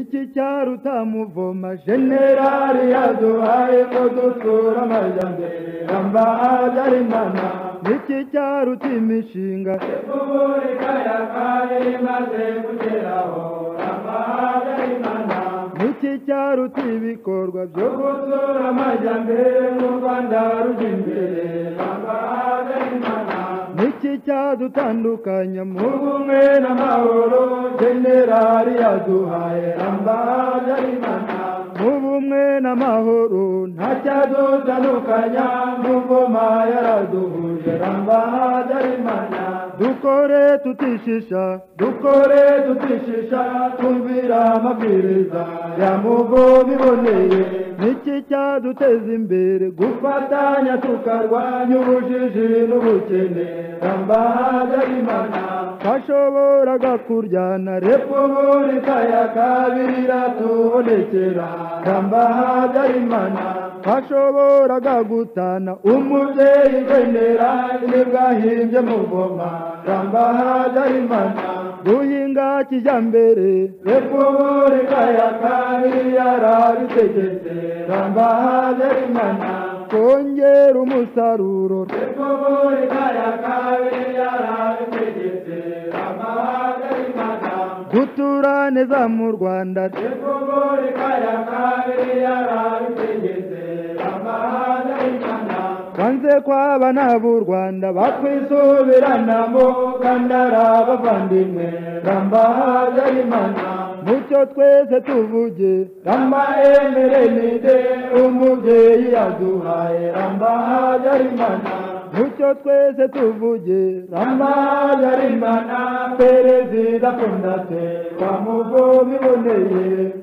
iki cya rutamuvoma generali yaduhaye ngo dusura amajyambere ramba ari mana n'iki cya rutimishinga repubulika ya kane imaze kugeraho ramba ari mana n'iki cya rutibikorwa byo yo gusura amajyambere n'u rwanda rujya imbere ramba ari mana n'iki cyadutandukanya mu ubumwe n'amahoro generali yaduhaye ramba ari mana mu bumwe n'amahoro nta ntacyadutandukanya n'ingoma yaraduhuje ramba darimana dukore tutishisha dukore tutishisha twumvira amabwiriza ya mugomi iboneye n'iki cyaduteza imbere gu- gufatanya tukarwanya ubujiji n'ubukene ramba darimana twashoboraga kuryana rep repubulika ya kabiri iratubonekera ramba darimana twashoboraga gutana umubyeyi genera ntibwahimbye muvoma rambahajarimana guhinga kijyambere repubulika ya kabiri yarabitegetse rambahajarimana kongera umusaruro repubulika ya kabiri yarabitegetse rambahajarimana gutura neza mu rwanda repubulika ya kabiri yarabitegetse rambahajarimana banze kwaba n'ab'u rwanda bakwisubiranamo kandara bavandimwe ramba hajarimana mucyo twese tuvuge ramba emerenide umubyeyi yaduhaye ramba hajarimana mucyo twese tuvuge ramba hajarimana perezida fondate wa mugomi iboneye